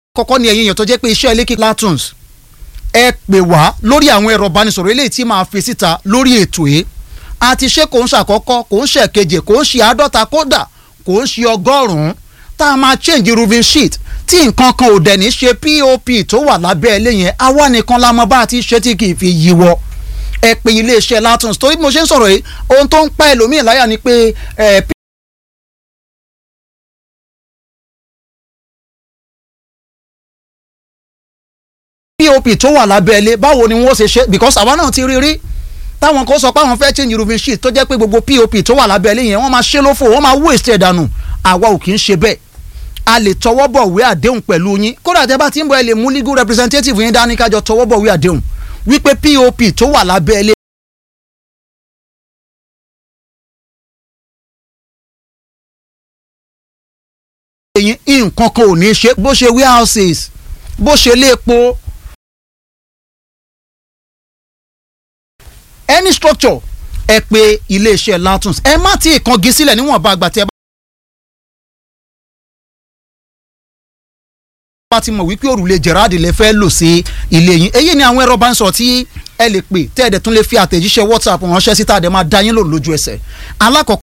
kọ́kọ́ ni ẹ̀yin èèyàn tó jẹ́ pé iṣẹ́ ilé kíkọ́ Latons ẹ pè wá lórí àwọn ẹ̀rọ ìbánisọ̀rọ̀ eléyìí tí máa fi síta lórí ètò yìí àti ṣé kò ń ṣàkọ́kọ́ kò ń ṣèkeje kò ń ṣe àádọ́ta kódà kò ń ṣe ọgọ́rùn-ún tá a máa change roofing sheet tí nǹkan kan ò dẹ̀ ní ṣe pop tó wà lábẹ́ ilé yẹn àwa nìkan la mọ bá a ti ṣe tí kì í fi yíwọ́ ẹ pè iléeṣẹ́ Latons torí bí mo ṣe ń sọ̀rọ̀ yìí ohun tó ń pa ẹlòmíì láyà ni pé ẹ pop tó wà lábẹ́ ilé báwo ni wọ́n ṣe ṣe because àwa náà ti rí rí táwọn kan sọ pé àwọn fẹ́ change roofing sheet tó jẹ́ pé gbogbo pop tó wà lábẹ́ ilé yẹn wọ́n máa ṣe lófò wọ́n máa waste ẹ̀ dànù àwa ò kì í ṣe bẹ́ẹ̀ a lè tọwọ́ bọ̀ wé àdéhùn pẹ̀lú yín kódà tẹ́ bá ti ń bọ̀ ẹ lè mú legal representative yín dání kájọ tọwọ́ bọ̀ wé àdéhùn wípé pop tó wà lábẹ́ ilé yín nǹkan kan ò ní ṣe bó ṣe warehouses bó ṣe léèpo any structure ẹ pè iléeṣẹ́ Latons ẹ má tí ì kangi sílẹ̀ níwọ̀nba àgbà tí ẹ bá ti mọ̀ wípé òrùlé Gerard lè fẹ́ lò sí ilé yín èyí ni àwọn ẹ̀rọ bá ń sọ̀rọ̀ tí ẹ lè pè tẹ́ ẹ̀ dẹ̀ tún lè fi àtẹ̀jíṣẹ́ WhatsApp ránṣẹ́ síta ẹ̀ máa dá yín lò lójú ẹsẹ̀ alákọ̀ọ́kọ́